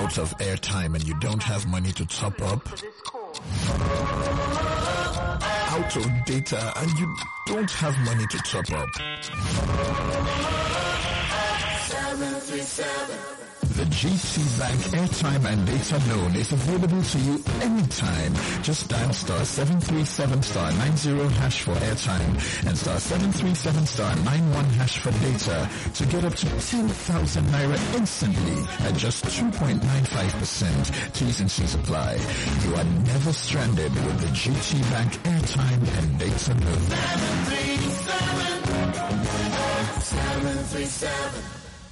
out of airtime and you don't have money to top up? Out of data and you don't have money to top up? The GT Bank airtime and data loan is available to you anytime. Just dial star 737 star 90 hash for airtime and star 737 star 91 hash for data to get up to 10,000 naira instantly at just 2.95%. T's and C's apply. You are never stranded with the GT Bank airtime and data loan. 737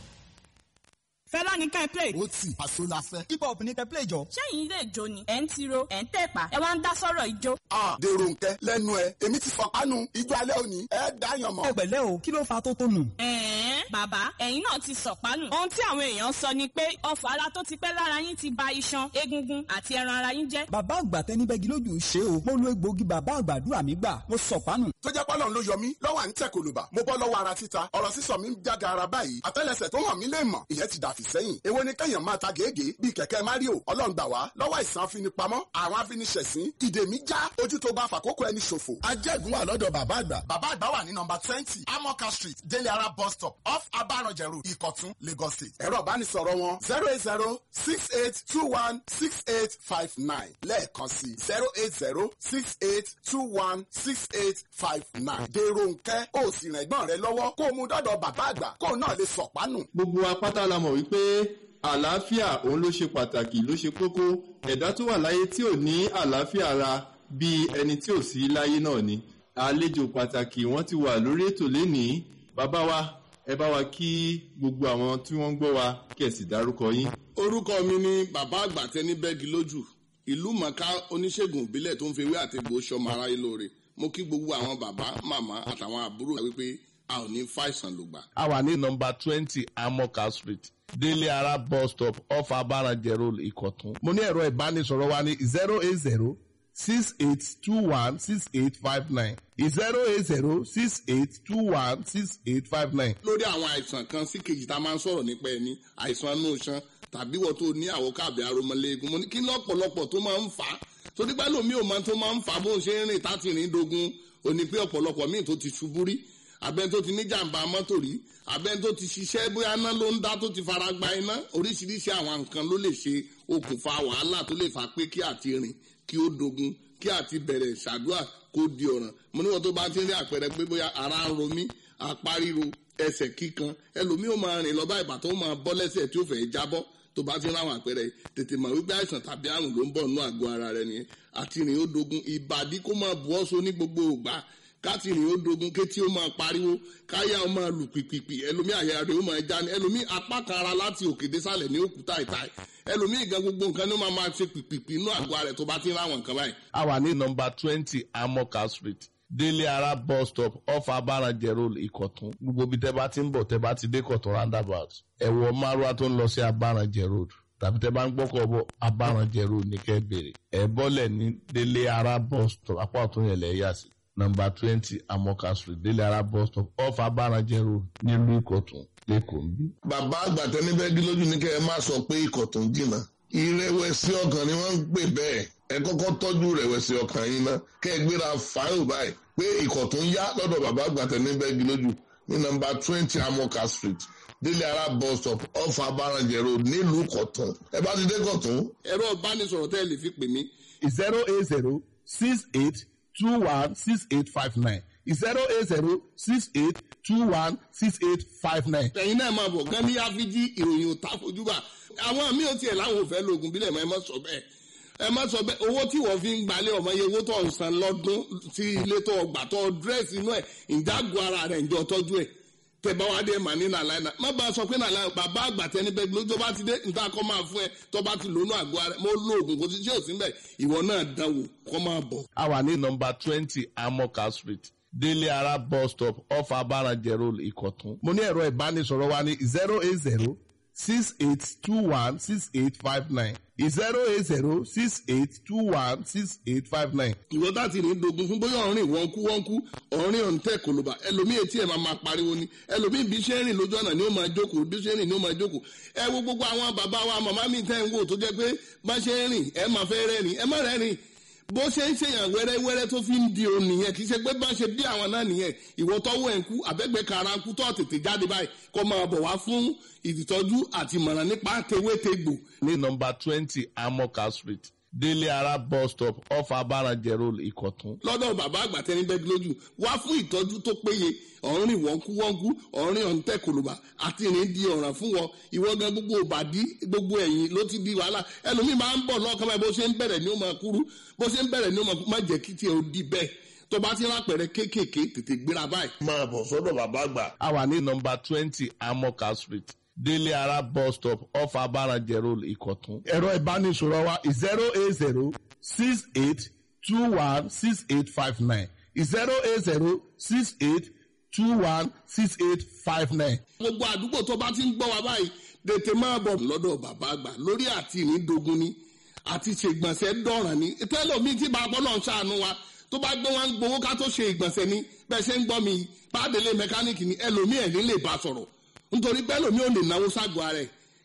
fẹ́lá ní ká ẹ play. ó tì àṣọ la fẹ́. hip hop ní ká ẹ play jọ. sẹ́yìn ilé ìjó ni ẹ̀ ń tiro ẹ̀ ń tẹ̀pá ẹ wá ń dá sọ́rọ̀ ìjó. a dèrò nkẹ lẹ́nu ẹ èmi ti fọpánu ijó alẹ́ òní ẹ dáyàn mọ́. ẹ pẹ̀lẹ́ o kí ló fa tó tó nù. ẹ̀ẹ́n bàbá ẹ̀yin náà ti sọ̀pánù. ohun tí àwọn èèyàn sọ ni pé ọfọ̀ ara tó ti pẹ́ lára yín ti ba iṣan egungun àti ẹran ara yín jẹ́. bàbá àgbà tẹni bẹ́gi lójú ṣe o mo lo egbòogi bàbá àgbàdúrà mi gbà mo sọ̀pánù. tó jẹ́ pọ́lọ́n ló yọ mí lọ́wọ́ à ń tẹ̀ kòlùbà mo bọ́ lọ́wọ́ ara títa ọ̀rọ̀ sísọ mi ń jáde ara báyìí àtẹ́lẹsẹ̀ tó hàn mí lè mọ̀ ìyẹn ti dàfí sẹ́yìn èwo ni kẹ́yàn máa ta gègé bíi kẹ̀kẹ́ mario ọlọ́run gbà wá lọ́wọ́ àìsàn afinipamọ́ àwọn afiniṣẹ̀sín ìdè mi já ojú tó bá fàkókò ẹni ṣòfò. ajẹ́gun wà lọ́dọ̀ bàbá àgbà. bàbá àgbà wà ní nọmba twenty amoka street délé ara bus stop off abaranjẹ road ìkọ̀tún lagos state. ẹ̀rọ ìbánisọ̀rọ̀ wọn zero eight zero six eight two one six eight five nine lẹ́ẹ̀kan sí zero eight zero six eight two one six eight five nine. dèrò nkẹ́ ó sì rìn ẹ̀gbọ́n rẹ lọ́wọ́ kó o mú dọ́dọ̀ bàbá àgbà kó o náà lè sọ̀pánù. gbogbo apáta la mọ̀ wípé àlàáfíà òun ló ṣe pàtàkì ló ṣe kókó ẹ̀dá tó wà láyé tí ò ní àlàáfíà ara bíi ẹni tí ò sí láyé náà ni àlejò pàtàkì wọ́n ti wà lórí ètò lénìí bàbá wa ẹ bá wa kí gbogbo àwọn tí wọ́n ń gbọ́ wa kí ẹ sì dárúkọ yín. orúkọ mi ni bàbá àgbà tẹni bẹ́ẹ̀gì lójú ìlú mọ̀ká oníṣègùn ìbílẹ̀ tó ń fi ewé àtegbò sọmọ aráyé lóore mo kí gbogbo àwọn bàbá màmá àtàwọn àbúrò wípé a ò ní fàìsàn lògbà. a wà ní nọmba twenty amoka street délé ara bus stop off abarajẹ road ìkọ̀tún. mo ní ẹ̀rọ ìbánisọ̀rọ̀ wa ní zero eight zero six eight two one six eight five nine zero eight zero six eight two one six eight five nine. lórí àwọn àìsàn kan sí kejì tá a máa ń sọ̀rọ̀ nípa ẹni àìsàn inú iṣan tàbí wọ́n tó ní àwòkábẹ̀ aromọléegun mo ní kí lọ́pọ̀lọpọ̀ tó máa ń fà á torí pé lómi ò máa tó máa ń fà á bó ń ṣe ń rìn táti rìn dogun òní pé ọ̀pọ̀lọpọ̀ míì tó ti ṣubú rí abẹ́ni tó ti ní jàǹbá mọ́tò rí abẹ́ni tó ti ṣiṣẹ́ bóyá iná ló ń dá tó ti fara gba iná oríṣiríṣi àwọn nǹkan ló lè ṣe okùnfà wàhálà tó lè fà pé kí àti rìn kí ó dogun kí àti bẹ̀rẹ̀ ṣàdúrà kó di ọ̀ràn mo níwọ̀n tó bá ti ń rí àpẹẹrẹ pé bóyá ara ń ro mí apá ríro ẹsẹ̀ kíkan ẹlòmíì ó máa rìn lọ bá ìbàtọ́ ó máa bọ́ lẹ́sẹ̀ tí ó fẹ́ jábọ́ tó bá ti ń ráwọn àpẹẹrẹ tètè mọ̀ wípé àìsàn tàbí àrùn ló ń bọ̀ nínú àgọ́ ara rẹ nìyẹn àti rìn ó dogun ìbàdí kó máa bu ọ́ so ní gbogbo ògbà káti rìn ó dogun kétí ó máa pariwo káyà ó máa lù pìpìpì ẹlòmíì àyà rẹ̀ ó máa já ní ẹlòmíì apá kan ara láti òkè désàlẹ̀ ní òkúta ìta ẹlòmíì gan gbogbo nǹkan ní ó máa máa ṣe pìpìpì inú àgọ́ rẹ̀ tó bá ti ń ráwọn nǹkan báyìí. a wà ní nọmba twenty amoka street délé ara bus stop off abarajẹ road ìkọ̀tún gbogbo ibi tẹ́ bá ti ń bọ̀ tẹ́ bá ti dé kọ̀tún roundabout ẹ̀wọ̀ márùwá tó ń lọ sí abarajẹ road tàbí tẹ́ bá ń gbọ́kọ̀ bọ̀ abarajẹ road ní kẹ́ bèrè ẹ̀ bọ́lẹ̀ ní délé ara bus stop apá ọ̀tún yẹn lẹ̀ yà sí nọmba twenty amoka street délé ara bus stop off abarajẹ road nílùú ìkọ̀tún lẹ́kọ̀ọ́ nbí. bàbá àgbà tẹni bẹ́ẹ̀gì lójú ní kẹ́ ẹ má sọ pé ikọ̀ tó ń jìnnà ìrẹ̀wẹ̀sì ọkàn ni wọ́n ń pè bẹ́ẹ̀ ẹ kọ́kọ́ tọ́jú ìrẹ̀wẹ̀sì ọkàn yín ná kẹ́ ẹ gbéra fáìlì báyìí pé ikọ̀ tó ń yá lọ́dọ̀ bàbá àgbà tẹni bẹ́ẹ̀gì lójú ní nọmba twenty amoka street délé ara bus stop off abarajẹ road nílùú kọ̀tún ẹ bá ti dé kọ̀tún. ẹ̀rọ ìbánisọ̀rọ̀ tẹ́ ẹ lè fi pè mí. zero eight zero six eight two one six eight five nine zero eight zero six eight two one six eight five nine. ẹ̀yin náà máa bọ̀ gán ní áfíjí ìròyìn òtá fojúbà àwọn míì ò tiẹ̀ láwọn ò fẹ́ lóògùn bílẹ̀ mọ́ ẹ má sọ bẹ́ẹ̀ ẹ má sọ bẹ́ẹ̀ owó tí wọ́n fi ń gbalẹ̀ ọmọ yẹ owó tó ń san lọ́dún sí ilé tó gbà tó dírẹ́sì inú ẹ̀ ìjágun ara rẹ̀ ǹjọ́ tọ́jú ẹ̀ tẹ̀bá wa dé mà ní nàlàyé náà má bá a sọ pé nàlàyé bàbá àgbà tẹni bẹ́ẹ̀ lójó bá ti dé nta kọ́ máa fún ẹ tó bá ti lónú àgọ́ ara mo lo oògùn kò sí tí ò sí mbẹ̀ ìwọ náà dánwò kọ́ máa bọ̀. a wà ní nọmba twenty amoka street délé ara bus stop off abarajẹ road ìkọ̀tún. mo ní ẹ̀rọ ìbánisọ̀rọ̀ wa ní zero eight zero six eight two one six eight five nine zero eight zero six eight two one six eight five nine. ìwọ tá ti ní dogun fún bóyá ọ̀rìn wọ́n kú wọ́n kú ọ̀rìn ọ̀ǹtẹ̀ kòlóbà ẹlòmíì etí ẹ̀ máa máa pariwo ni ẹlòmíì bí ṣe ń rìn lójú ọ̀nà ni ó máa jókòó bí ṣe ń rìn ni ó máa jókòó ẹ wo gbogbo àwọn bàbá wa màmá mi tẹ́ ń wò tó jẹ́ pé bá ṣe ń rìn ẹ máa fẹ́ rẹ́rìn ẹ má rẹ́rìn bó ṣe ń ṣèyàn wẹ́rẹ́wẹ́rẹ́ tó fi ń di òun nìyẹn kì í ṣe pé bá ṣe bí àwọn náà nìyẹn ìwọ tọ́wọ́ ẹ̀ ń kú àbẹ́gbẹ́ kara ń kú tó tètè jáde báyìí kó máa bọ̀ wá fún ìtọ́jú àti ìmọ̀ràn nípa tewétegbò ní nọmba twenty amoka street délé ara bus stop off abarajẹ road ìkọ̀tún. lọ́dọ̀ bàbá àgbà tẹni bẹ́ẹ̀ lójú wá fún ìtọ́jú tó péye ọ̀rìn wọ́nkúwọ́nkú ọ̀rìn ọ̀ǹtẹ̀ kòlùbà àti ìrìn di ọ̀ràn fún wọn ìwọ gan gbogbo òbàdí gbogbo ẹ̀yìn ló ti di wàhálà ẹlòmíì máa ń bọ̀ lọ́kàn báyìí bó ṣe ń bẹ̀rẹ̀ ni ó máa kúrú bó ṣe ń bẹ̀rẹ̀ ni ó máa kúrú má jẹ́ kí tiẹ̀ ó di bẹ́ẹ̀ tó bá ti rápẹ̀rẹ̀ kéékèèké tètè gbéra báyìí. máa bọ̀ sọ́dọ̀ bàbá àgbà. a wà ní nọmba twenty amoka street délé ara bus stop off abarajẹ road ìkọ̀tún. ẹ̀rọ ìbánisọ̀rọ̀ wa zero eight zero six eight two one six eight five nine zero eight zero six eight two one six eight five nine. gbogbo àdúgbò tó bá ti ń gbọ́ wa báyìí tètè máa bọ̀ lọ́dọ̀ bàbá àgbà lórí àti ìrìndògún ni àti ṣègbọ̀nsẹ̀ dọ̀ràn ni tẹ́lọ̀mí tí bàbá ọlọ́run ṣàánú wa tó bá gbé wọn gbowó ká tó ṣe ìgbọ̀nsẹ̀ ni bẹ́ẹ̀ ṣe ń gbọ́ mi pàdélé mẹkáníìkì ni ẹlòmíì ẹ̀ ní lè bá sọ̀rọ̀ nítorí bẹ́ẹ̀ lòmíì ò lè náwó ságọ́ ara ẹ̀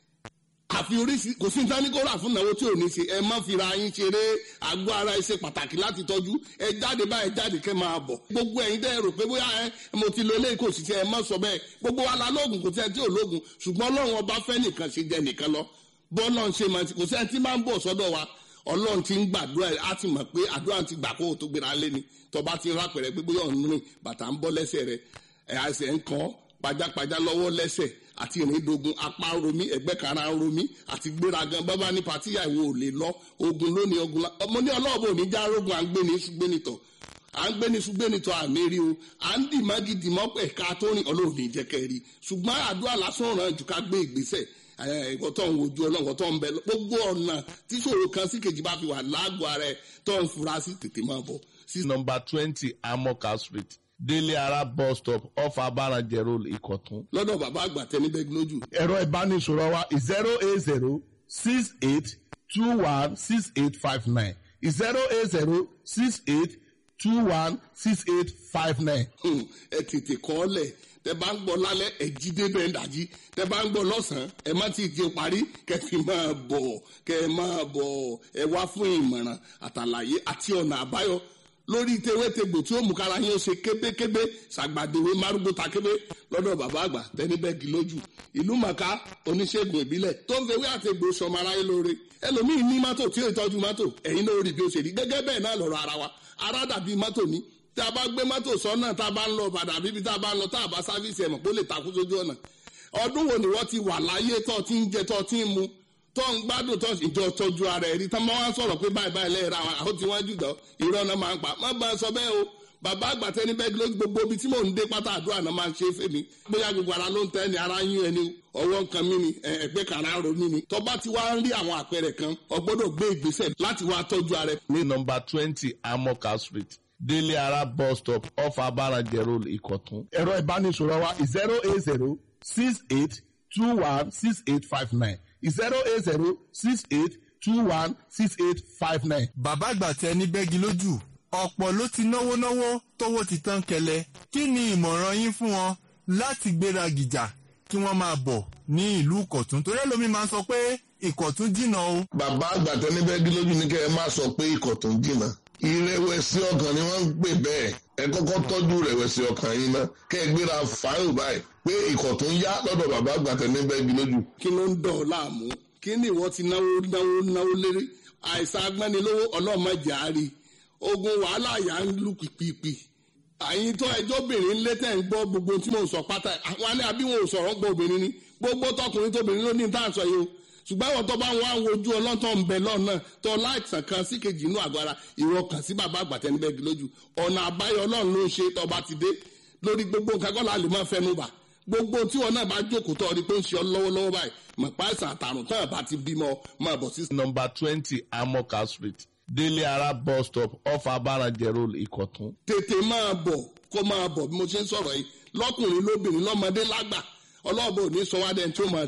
àfi oríṣi kò sí nǹkan ní kó rà fún ìnáwó tí ò ní ṣe ẹ má fira yín ṣeré àgọ́ ara ẹ ṣe pàtàkì láti tọ́jú ẹ jáde báyìí jáde kẹ́ máa bọ̀ gbogbo ẹ̀yin dẹ́ rò pé bóyá ẹ mo ti lo eléyìí kò sì ṣe ẹ má sọ bẹ́ẹ̀ gbogbo wa la lóògùn kò sí ẹ tí ò lóògùn ṣùgbọ́n ọlọ́run ọba fẹ́ nìkan ṣe jẹ nìkan lọ bọ́ọ̀lọ́ ń ṣe máa ti kò sí ẹ tí máa ń bọ̀ sọ́dọ̀ wa ọlọ́run ti ń gbàdúrà á ti mọ̀ pé àdúrà ti gbà kó o tó gbéra lé ni tọba ti rápẹ̀rẹ̀ pé bóyá ọ̀nù rìn bàtà ń bọ́ lẹ́sẹ̀ rẹ̀ ẹ̀ àṣẹ ń kàn pajápajá lọ́wọ́ lẹ́sẹ̀ àti ìrìndogun apá ń romí ẹgbẹ́ kara ń romí àti gbéragan bábá ní patíyà ìwò ò lè lọ ogun lónìí ogun la ọmọ ní ọlọ́ọ̀bù òní já rogun à ń gbé ní ṣùgbẹ́nitọ̀ à ń gbé ní ṣùgbẹ́nitọ̀ àmì rí o à ń dì má gidi mọ́ ẹ̀ka tó rìn ọlọ́ọ̀ni ìjẹ́kẹ́ rí ṣùgbọ́n àdúrà lásán ràn jù ká gbé ìgbésẹ̀ ìwọ tó ń wojú ọlọ́run tó ń bẹ gbogbo ọ̀nà tí ṣòro kan sí kejì bá fi wà lágọ̀ọ́ ara ẹ̀ tó ń fura sí tètè máa bọ̀. sí nọmba twenty amoka street délé ara bus stop off abarajẹ road ìkọ̀tún. lọ́dọ̀ bàbá àgbà tẹni bẹ́ẹ̀ lójú. ẹ̀rọ ìbánisọ̀rọ̀ wa zero eight zero six eight two one six eight five nine zero eight zero six eight two one six eight five nine. ẹ tètè kọ́ ọ lẹ̀ tẹ bá ń gbọ́ lálẹ́ ẹ jí débẹ̀ ń dàjí tẹ bá ń gbọ́ lọ́sàn-án ẹ má ti di parí kẹ fi máa bọ̀ kẹ máa bọ̀ ẹ wá fún ìmọ̀ràn àtàlàyé àti ọ̀nà àbáyọ lórí tewétegbò tí ó mú kára yín ó ṣe kébékébé ṣàgbàdéwé márùgbó takébé lọ́dọ̀ bàbá àgbà tẹni bẹ́ẹ̀gì lójú ìlú màkà oníṣègùn ìbílẹ̀ tó ń fewé àtegbò sọmọ aráyé lóore ẹlòmíì ní mọ́tò tí ó tọ́jú mọ́tò ẹ̀yin náà rí bí ó ṣe rí gẹ́gẹ́ bẹ́ẹ̀ náà lọ́rọ̀ ara wa ara dàbí mọ́tò ní tí a bá gbé mọ́tò sọ́nà tá a bá ń lọ padà bíbi tá a bá ń lọ tá a bá sáfíìsì ẹ̀mọ̀ pé ó lè takú sójú ọ̀nà ọdún wo ni wọ́n ti wà láyé tó ti ń jẹ tó ti ń mu tó ń gbádùn tó ìjọ tọ́jú ara ẹ̀rí tán máa ń sọ̀rọ̀ pé báyìí báyìí lẹ́yìn ra wọn àwọn tí wọ́n jù dán irọ́ náà máa ń pa má bá a sọ bẹ́ẹ̀ o bàbá àgbàtẹ́ ní bẹ́ẹ̀ ló gbogbo ibi tí mò ń dé pátá àdúrà náà máa ń ṣe fèmí bóyá gbogbo ara ló ń tẹ́ ni ara yín ẹni ọwọ́ nǹkan mi ni ẹgbẹ́ kan ara ro mi ni tọ́ba ti wá ń rí àwọn àpẹẹrẹ kan o gbọ́dọ̀ gbé ìgbésẹ̀ láti wá tọ́jú ara ẹ. ní nọmba twenty amoka street délé ara bus stop off abarajẹ road ìkọ̀tún. ẹ̀rọ ìbánisọ̀rọ̀ wa zero eight zero six eight two one six eight five nine zero eight zero six eight two one six eight five nine. bàbá àgbà tẹ ní bẹ́gi lójú ọ̀pọ̀ ló ti náwó náwó tówó ti tán kẹlẹ̀ kí ni ìmọ̀ràn yín fún wọn láti gbéra gìjà kí wọ́n máa bọ̀ ní ìlú ìkọ̀tún torí ẹlòmíín máa ń sọ pé ìkọ̀tún jìnnà o. bàbá àgbà tẹ ní bẹ́gi lójú ní kẹ́ ẹ má sọ pé ìkọ̀tún jìnnà ìrẹ̀wẹ̀sì ọkàn ni wọ́n ń pè bẹ́ẹ̀ ẹ kọ́kọ́ tọ́jú ìrẹ̀wẹ̀sì ọkàn yín ná kẹ́ ẹ gbéra fáìlì báyìí pé ìkọ̀tún yá lọ́dọ̀ bàbá àgbà tẹ ní bẹ́gi lójú. kí ló ń dọ̀ ọ́ láàmú kí ni ìwọ ti náwó náwó náwó lérí àìsàn agbẹ́nilówó ọlọ́mọdé àárí ogun wàhálà yà ń lù pìpìpì àyìn tó ẹjọ́ obìnrin ńlẹ́ tẹ̀ ń gbọ́ gbogbo tí mò ń sọ pátá àwọn alẹ́ àbí wọn ò sọ̀rọ̀ gbọ́ obìnrin ni gbogbo tọkùnrin tóbìnrin ló ní tá à ń sọ yìí o ṣùgbọ́n àwọn tó bá wọn àwọn ojú ọlọ́tọ̀ ń bẹ lọ́nà tó láìsàn kan sí kejì inú àgọ́ ara ìwọ kàn sí bàbá àgbàtẹ́nibẹ́gi lójú ọ̀nà àbáyọ ọlọ́run ló ń ṣe tọba ti dé lórí gbogbo nǹkan kọ́ la lè máa fẹnu bà gbogbo tí wọn náà bá jókòó tọ́ ọ ni pé ń ṣe ọ lọ́wọ́lọ́wọ́ báyìí mọ̀ pa àìsàn àtàrùn tán àbá ti bímọ máa bọ̀ sí. nọmba twenty amoka street délé ara bus stop off abarajẹ road ìkọ̀tún. tètè máa bọ̀ kó máa bọ̀ bí mo ṣe ń sọ̀rọ̀ yìí lọ́kùnrin lóbìnrin lọ́mọdé lágbà ọlọ́ọ̀bọ ò ní sọ wá dẹ́n tí ó máa tiro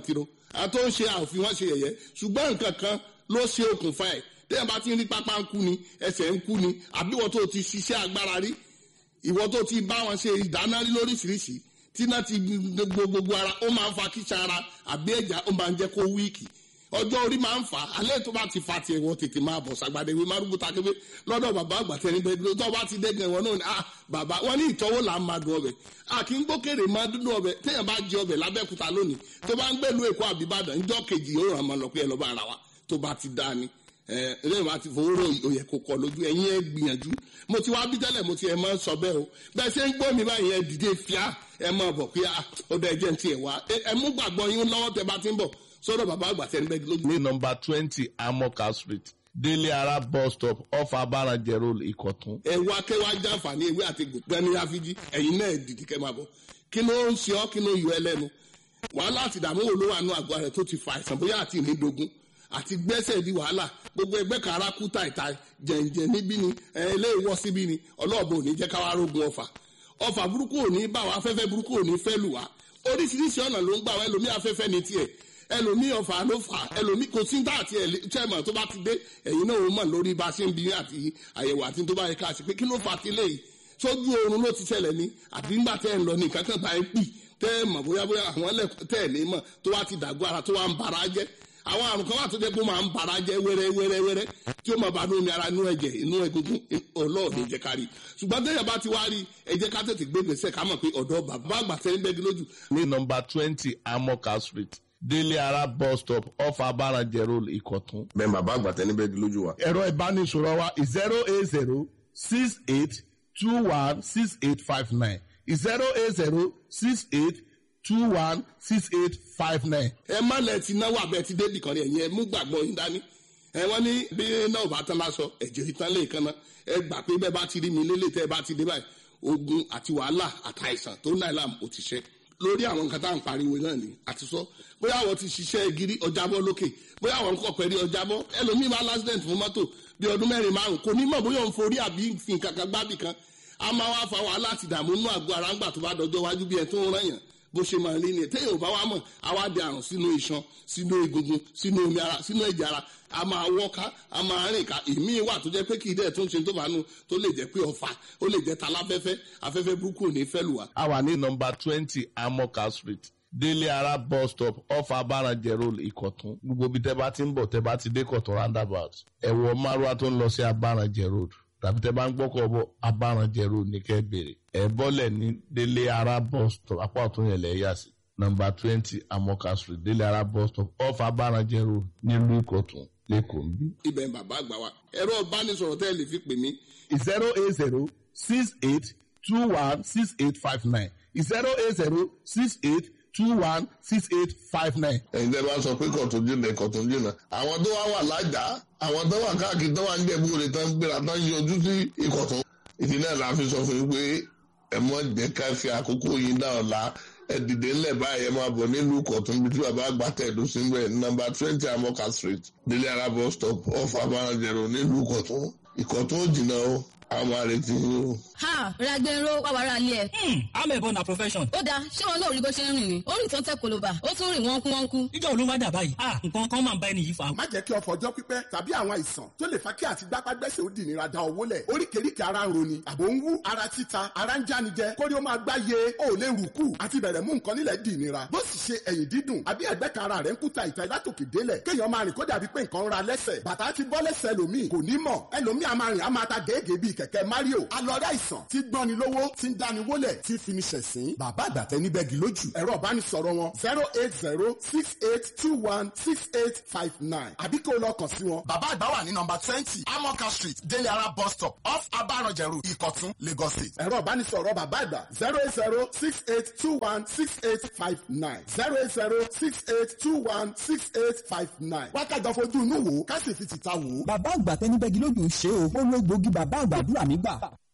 àtó ń ṣe àòfin wọn ṣe yẹ̀yẹ́ ṣùgbọ́n nǹkan kan ló ṣe okùnfà ẹ̀ téèyàn bá ti ń rí pápá ń kú ni ẹsẹ̀ ń kú ni àbí ìwọ tó ti ṣiṣẹ́ agbára rí ìwọ tó ti bá wọn ṣe ìdáná rí lóríṣiríṣi tí náà ti gbogbo gbogbo ara ó máa ń fa kíṣà ara àbí ẹ̀já ó máa ń jẹ́ kó wíìkì ọjọ́ orí máa ń fà á alẹ́ tó bá ti fa tiẹ̀ wọ́n tètè máa bọ̀ sàgbàdé wí márùkù takébé lọ́dọ̀ bàbá àgbà tẹni bẹ́ẹ̀ tó bá ti dẹ́gàn wọn náà ni ah bàbá wọn ní ìtọ́wò là ń máa dùn ọbẹ̀ a kì í gbókèrè máa dúdú ọbẹ̀ téèyàn bá jẹ ọbẹ̀ lábẹ́kúta lónìí tó bá ń gbèlú èkó àbíbàdàn ńjọ́ kejì yóò ràn máa lọ pé ẹ lọ́ bá ara wa tó bá ti dá ni ẹlẹ́yìn bá ti fowó rò òyẹ̀ kò kọ lójú ẹ̀yin ẹ̀ gbìyànjú mo ti wá bí tẹ́lẹ̀ mo ti ẹ̀ máa ń sọ bẹ́ẹ̀ o bẹ́ẹ̀ ṣe ń gbọ́ mi báyìí ẹ̀ dìde fíà ẹ̀ máa bọ̀ pé ọ̀dọ̀ ẹ̀jẹ̀ ti ẹ̀ wá ẹ̀ mú gbàgbọ́ yín lọ́wọ́ tẹ bá ti ń bọ̀ sọ́dọ̀ bàbá àgbà tẹ́ ń bẹ́ẹ̀ lójú. ní nọmba twenty amoka street délé ara bus stop off abarajẹ road ìkọ̀tún. ẹ wá kẹ́ wá jàǹfààní ewé àti gbẹ̀ni àfijì ẹ̀yin náà dìde kẹ́ máa bọ̀ kí ló ń ṣe ọ́ kí ló yọ ẹ lẹ́nu wàhálà àti ìdààmú wo ló wà nù àgọ́ rẹ̀ tó ti fa àìsàn bóyá àti ìnídogun àti gbẹ́sẹ̀ di wàhálà gbogbo ẹgbẹ́ kan ara kú tàìtà jẹ̀ǹjẹ̀ níbí ni ilé ìwọ́ síbí ni ọlọ́ọ̀bù ò ní jẹ́ káwá rógun ọ̀fà ọ̀fà burúkú ò ní bá wa afẹ́fẹ́ burúkú ò ní fẹ́ lù wá oríṣiríṣi ọ̀nà ló ń gbà wá ẹlòmí afẹ́fẹ́ ní tiẹ̀ ẹlòmí ọ̀fà ló fà ẹlòmí kò sí dá àti ẹ̀lẹ́tẹ̀mọ̀ tó bá ti dé ẹ̀yin náà ó mọ̀ lórí bá a ṣe ń bí àti àyẹ̀wò àti tó bá yẹ ká ṣe pé kí ló fà á ti léyìí sójú oorun ló ti ṣẹlẹ̀ ní àbí ńgbà tẹ́ ẹ̀ ń lọ ní nǹkan kan bá ẹ pì tẹ́ ẹ mọ̀ bóyá bóyá àwọn ẹlẹ́kọ̀ọ́ tẹ́ ẹ̀ ní mọ̀ tó wá ti dàgbọ́ ara tó wá ń bara jẹ́ àwọn àrùn kan wà tó jẹ́ pé ó máa ń bara jẹ́ wẹ́rẹ́ wẹ́rẹ́ wẹ́rẹ́ tí ó máa bá nínú ara inú ẹ̀jẹ̀ inú egungun ọlọ́ọ̀dẹ jẹ́ ká rí ṣùgbọ́n tẹ́yà bá ti wá rí ẹ jẹ́ ká tètè gbé gbèsè ká mọ̀ pé ọ̀dọ́ bàbá àgbà tẹ́lẹ̀ bẹ́ẹ̀ lójú. ní nọmba twenty amoka street délé ara bus stop off abarajẹ road ìkọ̀tún. bẹ́ẹ̀ bàbá àgbà tẹ́ni bẹ́ẹ̀ lójú wa. ẹ̀rọ ìbánisọ̀rọ̀ wa zero eight zero six eight two one six eight five nine zero eight zero six eight two one six eight five nine. ẹ má lẹ ti náwó abẹ ti débì kan ní ẹ̀yìn ẹ mú gbàgbọ́ yín dání ẹ wọ́n ní bí náà ò bá tán lásọ ẹ̀jẹ̀ ìtàn lè kan náà ẹ gbà pé bẹ́ẹ̀ bá ti rí mi lélẹ̀ tẹ́ ẹ bá ti dé báyìí ogun àti wàhálà àtàìsàn tó náà làm ò ti ṣe lórí àwọn nǹkan tá à ń pariwo náà ni àti sọ bóyá àwọn ti ṣiṣẹ́ gírí ọjàbọ́ lókè bóyá àwọn nǹkan pẹ̀lú ọjàbọ́ ẹlòmíì máa lásìdẹ̀ntì fún mọ́tò bí ọdún mẹ́rin márùn kò ní mọ̀ bóyá òun forí àbí fi nǹkan kan gbábì kan a máa wá fa wàhálà àti ìdààmú inú àgọ́ ara ńgbà tó bá dọjọ́ wájú bí ẹ tó ń rán yàn bó ṣe máa rí ni téèyàn ò bá wá mọ̀ á wá di àrùn sínú iṣan sínú egungun sínú omi ara sínú ẹ̀jẹ̀ ara a máa wọ́ká a máa rìn ká ìmí wà tó jẹ́ pé kì í dẹ̀ tó ń ṣe tó bá nu tó lè jẹ́ pé ọ̀fà ó lè jẹ́ taláfẹ́fẹ́ afẹ́fẹ́ burúkú ò ní fẹ́ lù wá. a wà ní nọmba twenty amoka street délé ara bus stop off abarajẹ road ìkọ̀tún gbogbo ibi tẹ́ bá ti ń bọ̀ tẹ́ bá ti dé kọ̀tún roundabout ẹ̀wọ̀ márùwá tó ń lọ sí abarajẹ road tàbí tẹ́ bá ń gbọ́kọ̀ bọ̀ abarajẹ road ní kẹ́ bèrè ẹ̀ bọ́lẹ̀ ní délé ara bus stop apá ọ̀tún yẹn lẹ̀ yà sí nọmba twenty amoka street délé ara bus stop off abarajẹ road nílùú ìkọ̀tún lẹ́kọ̀ọ́ ń bí. ibẹ̀ ń bàbá àgbà wa ẹ̀rọ ìbánisọ̀rọ̀ tẹ́ ẹ lè fi pè mí zero eight zero six eight two one six eight five nine zero eight zero six eight two one six eight five nine. ẹ̀yin tẹ́ bá sọ pé kọ̀tún jìnnà kọ̀tún jìnnà àwọn tó wá wà lájà àwọn tó wà káàkiri tó wà ń jẹ̀bú rẹ̀ tán gbéra tán yọjú sí ìkọ̀tún. ìdí náà la fi sọ fún yín pé ẹ mọ̀ jẹ́ ká fi àkókò yín dá ọ̀la ẹ dìde ńlẹ̀ báyìí ẹ máa bọ̀ nílùú kọ̀tún bí tí bàbá àgbà tẹ̀dó sí ń bẹ̀ nọ́mbà twenty amoka street délé arábọ̀ stop off abarajẹ̀rọ nílùú kọ̀tún ìkọ̀tún ò jìnnà o àwọn àrètí yín o. ha ragbero wàwàrà ilé ẹ. amẹ̀bọ na profession. ó dáa ṣé wọn náà rí bó ṣe ń rìn ni ó rìn tó ń tẹ koloba ó tún rìn wọ́nkú wọ́nkú. ìjọ olówó dà báyìí ah nǹkan kan máa ń bá ẹni yìí fa. má jẹ́ kí ọ̀fọ̀ ọjọ́ pípẹ́ tàbí àwọn àìsàn tó lè fa kí àti gbápágbẹ́sẹ̀ ó dìnira da owó lẹ̀ oríkèéríkèé ara ń roni àbò ń wú ara títa ara ń jánijẹ kórí ó máa gbáyé ó lè rùkú àti bẹ̀rẹ̀ mú nǹkan nílẹ̀ dìnira bó sì ṣe ẹ̀yìn dídùn àbí ẹ̀gbẹ́ kan ara rẹ̀ ń kúta ìta látòkè délẹ̀ kéèyàn máa rìn kó dàbí pé nǹkan ń ra lẹ́sẹ̀ bàtà ti bọ́ lẹ́sẹ̀ ẹlòmíì kò ní mọ̀ ẹlòmíì a máa rìn a máa ta gèégèé bíi kẹ̀kẹ́ mario alọ́rẹ́ àìsàn tí gbọ́ni lówó tí ń dáni wólẹ̀ tí fi ni ṣẹ̀sín bàbá àgbàtẹ́ níbẹ̀ gì lójú ẹ̀rọ ìbánisọ̀rọ̀ wọn zero eight zero six eight two one six eight five nine àbí kó o lọ kàn sí wọn. bàbá àgbà wà ní nọmba twenty amoka street délé ara bus stop off abaranjẹ road ìkọ̀tún lagos state. ẹ̀rọ ìbánisọ̀rọ̀ bàbá àgbà zero eight zero six eight two one six eight five nine zero eight zero six eight two one six eight five nine. wákàtí fojú inú wò ká sì fi tìta wò. bàbá àgbà tẹnibẹ́gi lójú ṣe o ó ló gbòógì bàbá àgbàdúrà mi gbà.